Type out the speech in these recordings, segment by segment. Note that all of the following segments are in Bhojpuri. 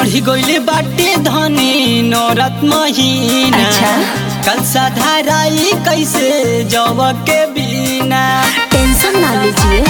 चढ़ी गइले बाटे धनी नौरत महीना अच्छा। कल साधाराई कैसे जब के बिना टेंशन ना लीजिए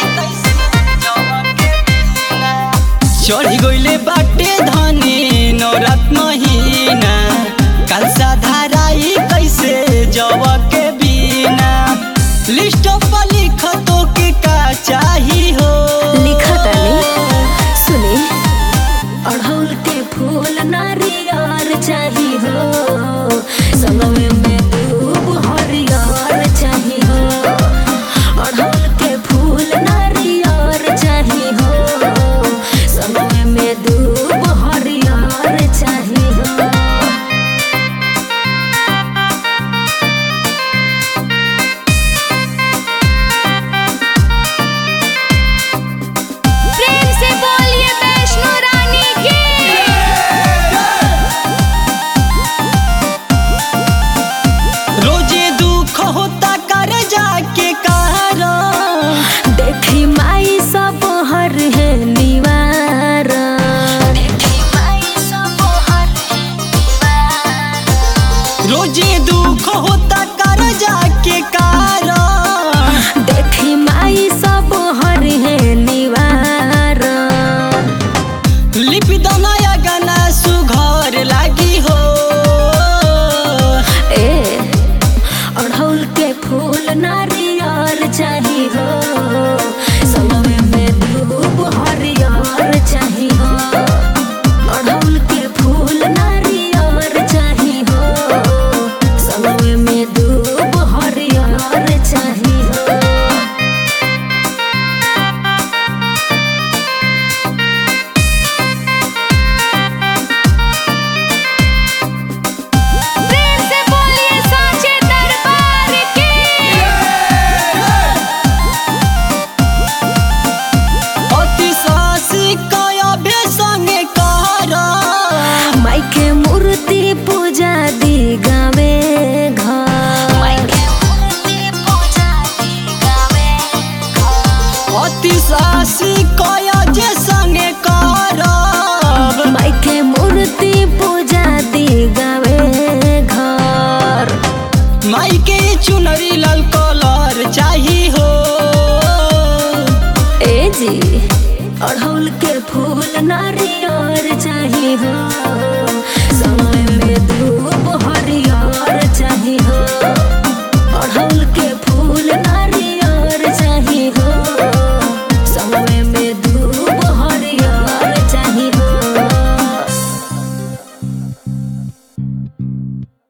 चढ़ी गइले बाटे धनी नौरत महीना कल साधाराई कैसे जब के बिना लिस्ट पर लिख तो के का चाही हो लिखा तानी सुने अढ़ौल के फूल नारियर चाही हो संगमे में दूब हरियर चाही हो अढ़ौल के फूल नारियर चाही हो संगमे में दूब हरियर चाही हो प्रेम से बोलिए वैष्णो रानी की रोजे दुख होता कर जाके कारण देखी माई सब हर है निवार रोजे दुख होता कर जाके कारण देखी माई सब हर है निवार लिपि दनया गाना सुघर लागी हो ए अढ़ौल के फूल नारियर चाही हो समय में धूप हरियर चाही हो अढ़ौल के फूल नारियर चाही हो समय में धूप हरियर चाही हो प्रेम से बोलिए साचे दरबार की अति सासी कया भे संगे कर माई के मूर्ति पूजा दी गावे घर अति सासी कया जे संगे करब माई के मूर्ति पूजा दी गावे घर माई के चुनरी लाल कलर चाही हो ए जी अढ़ौल के फूल नारियर चाही हो समय में धूप